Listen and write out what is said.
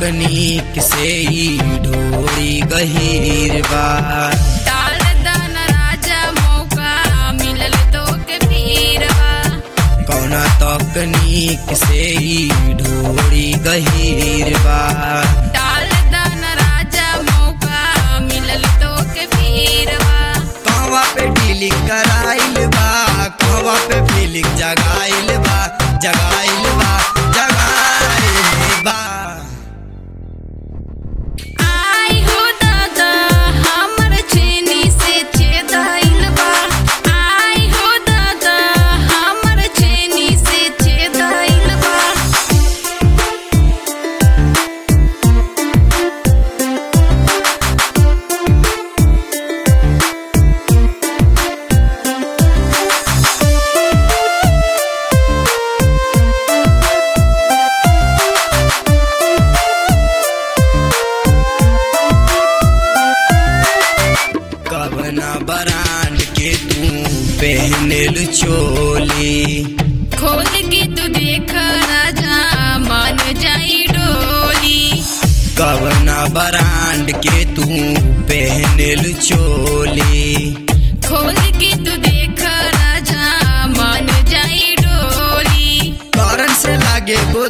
तकनीक से ही ढोरी गहीर बा डाल दान राजा मौका मिलल तो के पीरवा कौना तकनीक से ही ढोरी गहीर बा डाल दान राजा मौका मिलल तो के पीरवा कहवा पे डीलिंग कराइल बा कहवा पे फीलिंग जगाइल बा जगाइल बा जगाइल बा आई हो दादा हमर चीनी से छेदाइल बा आई हो दादा हमर चीनी से छेदाइल बा कवना ब्रांड के तू पहनल चोली खोल के तू देख राजा मान जाई डोली कवना ब्रांड के तू पहनल चोली खोल के तू देख राजा मान जाई डोली कारण से लागे गो